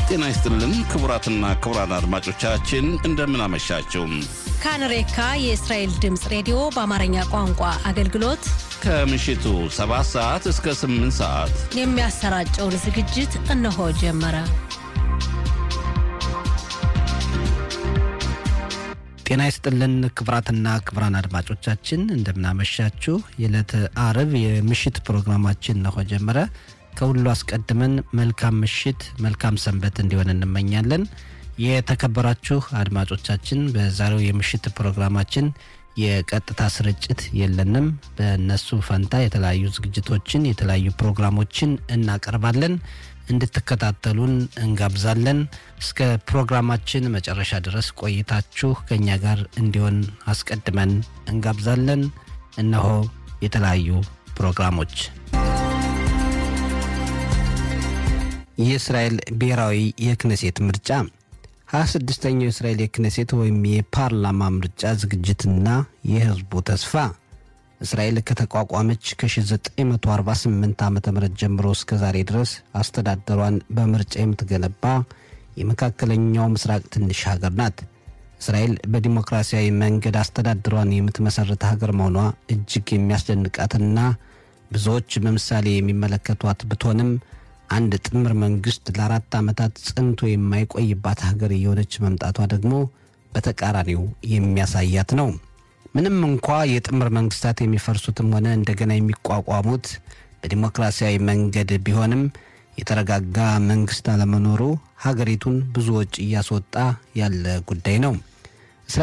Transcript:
ጤና ይስጥልን ክቡራትና ክቡራን አድማጮቻችን እንደምን አመሻችሁ። ካንሬካ የእስራኤል ድምፅ ሬዲዮ በአማርኛ ቋንቋ አገልግሎት ከምሽቱ 7 ሰዓት እስከ 8 ሰዓት የሚያሰራጨውን ዝግጅት እነሆ ጀመረ። ጤና ይስጥልን ክቡራትና ክቡራን አድማጮቻችን እንደምናመሻችሁ። የዕለተ አርብ የምሽት ፕሮግራማችን እነሆ ጀመረ። ከሁሉ አስቀድመን መልካም ምሽት፣ መልካም ሰንበት እንዲሆን እንመኛለን። የተከበራችሁ አድማጮቻችን በዛሬው የምሽት ፕሮግራማችን የቀጥታ ስርጭት የለንም። በእነሱ ፈንታ የተለያዩ ዝግጅቶችን የተለያዩ ፕሮግራሞችን እናቀርባለን። እንድትከታተሉን እንጋብዛለን። እስከ ፕሮግራማችን መጨረሻ ድረስ ቆይታችሁ ከእኛ ጋር እንዲሆን አስቀድመን እንጋብዛለን። እነሆ የተለያዩ ፕሮግራሞች የእስራኤል ብሔራዊ የክነሴት ምርጫ ሀያ ስድስተኛው የእስራኤል የክነሴት ወይም የፓርላማ ምርጫ ዝግጅትና የህዝቡ ተስፋ እስራኤል ከተቋቋመች ከ1948 ዓ ም ጀምሮ እስከ ዛሬ ድረስ አስተዳደሯን በምርጫ የምትገነባ የመካከለኛው ምስራቅ ትንሽ ሀገር ናት። እስራኤል በዲሞክራሲያዊ መንገድ አስተዳደሯን የምትመሠርት ሀገር መሆኗ እጅግ የሚያስደንቃትና ብዙዎች በምሳሌ የሚመለከቷት ብትሆንም አንድ ጥምር መንግስት ለአራት ዓመታት ጸንቶ የማይቆይባት ሀገር እየሆነች መምጣቷ ደግሞ በተቃራኒው የሚያሳያት ነው። ምንም እንኳ የጥምር መንግስታት የሚፈርሱትም ሆነ እንደገና የሚቋቋሙት በዲሞክራሲያዊ መንገድ ቢሆንም የተረጋጋ መንግስት አለመኖሩ ሀገሪቱን ብዙ ወጪ እያስወጣ ያለ ጉዳይ ነው።